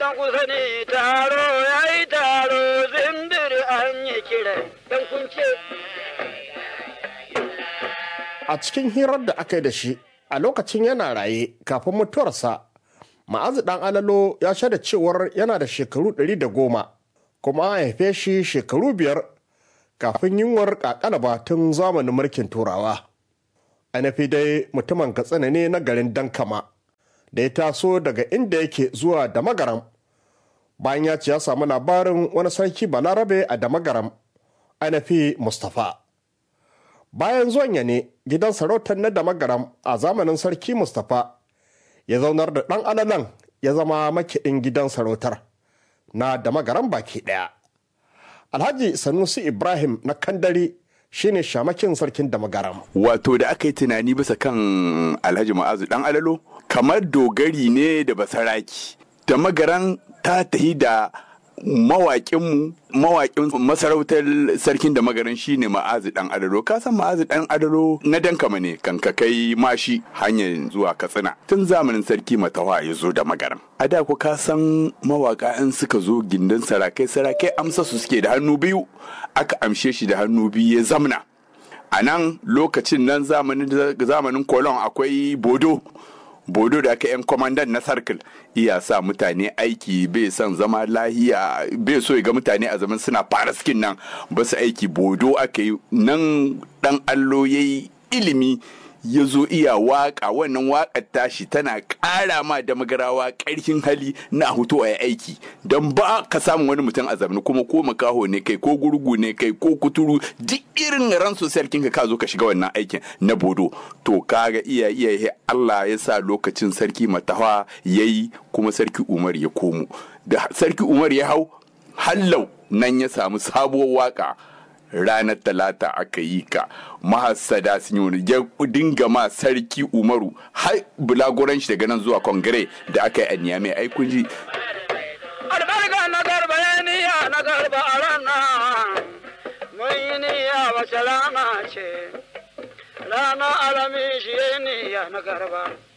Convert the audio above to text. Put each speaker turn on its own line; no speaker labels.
don ku sani taro ya yi taro zindir an yi kira don kun ce.
A cikin hirar da aka yi da shi a lokacin yana raye kafin mutuwarsa, ma'azu ɗan alalo ya shaida cewar yana da shekaru ɗari da goma kuma an haife shi shekaru biyar kafin yunwar ƙaƙalaba tun zamanin mulkin turawa. Anafi dai mutumin katsina ne na garin Dankama da ya taso daga inda yake zuwa Damagaram bayan ya ce ya samu labarin wani sarki Balarabe a Damagaram Anafi Mustapha. Bayan zuwan ya ne gidan sarautar na Damagaram a zamanin sarki Mustapha ya zaunar da ɗan alalan ya zama makiɗin gidan sarautar na Damagaram baki ɗaya. Alhaji Sanusi Ibrahim na Kandari shine shamakin sarkin da magaram.
Wato da aka yi tunani bisa kan Alhaji Ma'azu dan Alalo kamar dogari ne da basaraki. Da magaran ta tahi da mawaƙinmu mawaƙin masarautar sarkin da magaran shine Ma'azu dan Alalo. Ka san Ma'azu dan Alalo na dankama ne kan ka kai mashi hanyar zuwa Katsina. Tun zamanin sarki Matawa ya zo da magaran. A da ku ka san mawaƙa in suka zo gindin sarakai sarakai amsa su suke da hannu biyu. aka amshe shi da hannu biyu ya zamna a nan lokacin nan zamanin kolon akwai bodo bodo da aka yan kwamandan na sarkil iya sa mutane aiki bai son zama lahiya bai so ya ga mutane a zaman suna fara skin nan ba su aiki bodo aka yi nan dan allo ya yi ilimi ya zo iya waka wannan wakar tashi tana ƙara ma da magarawa ƙarfin hali na hutu a aiki don ba ka samu wani mutum a zamani kuma ko makaho ne kai ko gurgu ne kai ko kuturu duk irin ran sarkin ka zo ka shiga wannan aikin na bodo to kaga iya iya Allah ya sa lokacin sarki matawa yayi kuma sarki Umar ya komo da sarki Umar ya hau hallau nan ya samu sabuwar waka ranar talata aka yi ka mahassada sun yi wani ya dinga ma sarki umaru har bulagoran shi daga nan zuwa kongare da aka yi a niyamai ai kun ji
albarka na garba ya niya na garba a ranar mun yi niya wace rana ce rana alami shi ya niya na garba